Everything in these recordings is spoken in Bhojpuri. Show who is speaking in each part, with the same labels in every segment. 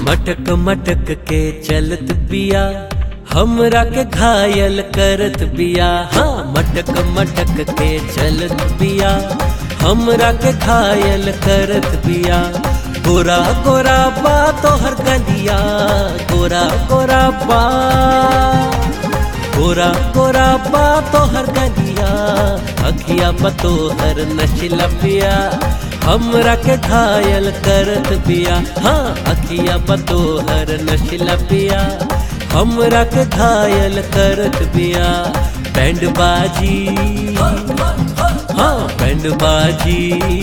Speaker 1: मटक मटक के चलत बिया हमरा के घायल करत बिया हाँ मटक मटक के चलत बिया हमरा के घायल करत बिया गोरा गोरा बा तोहर गलिया गोरा गोरा बा गोरा गोरा बा तोहर गलिया अखिया बतोहर नशिला पिया हमरा के घायल करत बिया हाँ अखिया बतोहर नशिला पिया हमरा के घायल करत बिया बैंड बाजी हाँ बैंड बाजी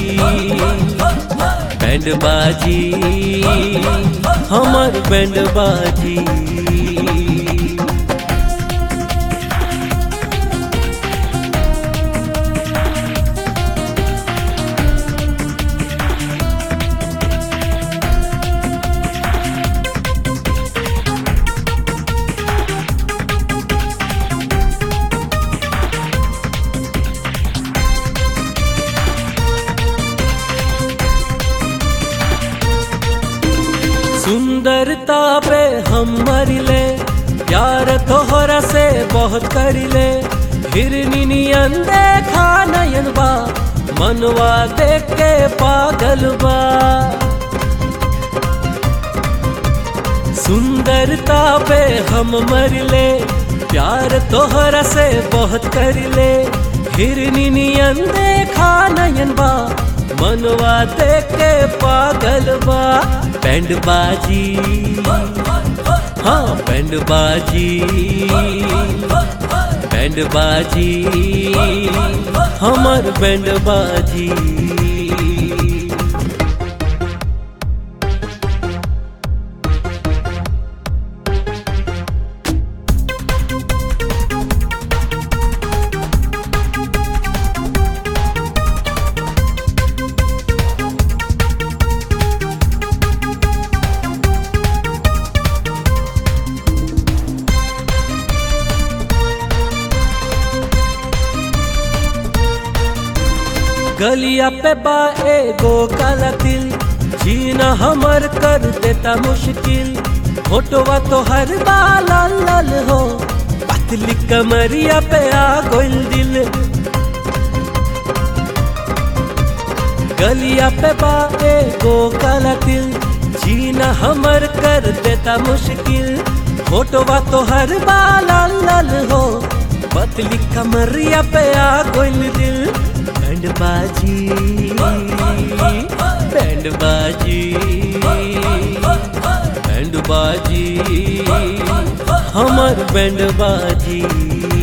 Speaker 1: बैंड बाजी हमर बैंड बाजी सुंदरता पे हम मरिले प्यार तोहरा से बहुत करिले हिरनी नियन देखा नयन बा मनवा देख के पागल बा सुंदरता पे हम मरिले प्यार तोहरा से बहुत करिले हिरनी नियन देखा नयन बा मनवा देख के पागल बा बैंड बाजी हाँ बैंड बाजी बैंड बाजी हमर बैंड बाजी गलिया पे बा एगो काला दिल जीना हमर कर देता मुश्किल फोटोवा तो हर बाला लाल हो पतली कमरिया पे आ गोल दिल गलिया पे बा एगो काला दिल जीना हमर कर देता मुश्किल फोटोवा तो हर बाला लाल हो पतली कमरिया पे आ गोल दिल बैंड बाजी बैंड बाजी बैंड बाजी हमर बैंड बाजी